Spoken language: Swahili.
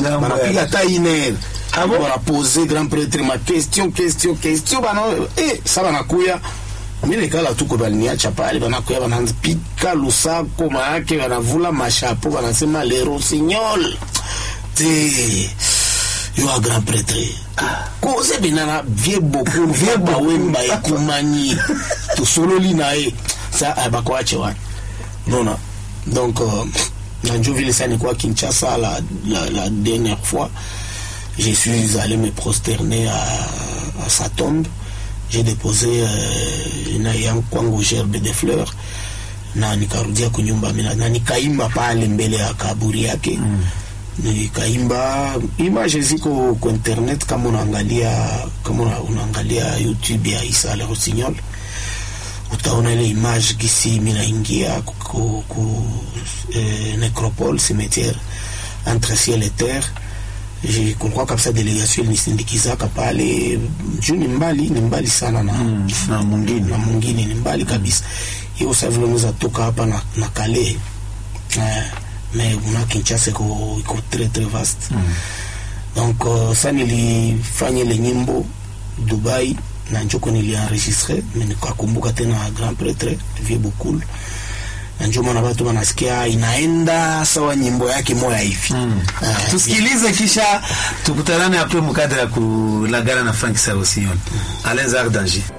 Ngambo ya- banapiga hata iner Ah bon? banapose grand prêtre ma question question question bana eh, sa banakuya mi nekala tuko baliniacha pale banakuya banapika lusako maake banavula mashapo banasema le rossignol te yo a grand prêtre koze benana vie bokulu vie bawemba ekumani tosololi na ye sa ah, bakoache wana nona donc euh, na njo vile sa nikuwa kinshasa la, la, la dernière fois je suis allé me prosterner à, à sa tombe j'ai déposé euh, na yangu kwangu gerbe de fleurs na nikarudia kunyumba mina na nikaimba pale mbele ya kaburi yake mm. nikaimba image ziko kwa internet kama unaangalia kama una- unaangalia youtube ya isa le rossignol utaona ile image gisi minaingia ku, ku, ku eh, necropole cimetière entre ciel et terre Je- kulikuwa kabisa delegation ilinisindikizaka pale juu ni mbali ni mbali sana na, Mm, na mwingine. na mwingine ni mbali kabisa hiyo sa vile unaweza toka hapa na, na kale eh, me una kinchasa iko iko très très vaste donc uh, sa nilifanya ile nyimbo dubai na njoko nilienregistre me nikakumbuka tena grand pretre vie bokul na njo maana watu wanasikia inaenda sawa nyimbo yake moya hivi Mm. Ah, tusikilize kisha tukutanane apres mukadre ya kulagana na frank sarosioni alain zar danger